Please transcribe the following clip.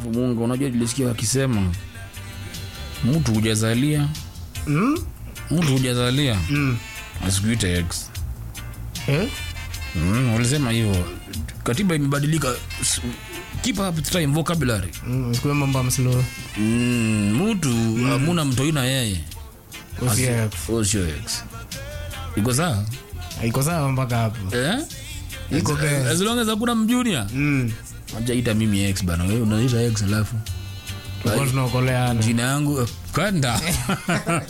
alafu munga unajua nilisikia wakisema mtu hujazalia Mm? mtu hujazalia Mm. asikuite ex Eh? mm, walisema hivyo katiba imebadilika S- keep up with time vocabulary Mm, sikuwe mambo ya mslo mm, mtu hamuna mtoi na yeye usie Huyo sio ex iko sawa iko sawa mpaka hapo eh? Iko best. as long as hakuna mjunia Mm. ajaita mimi ex bana wewe unaita ex alafu Tulikuwa tunaokoleana jina yangu eh, kanda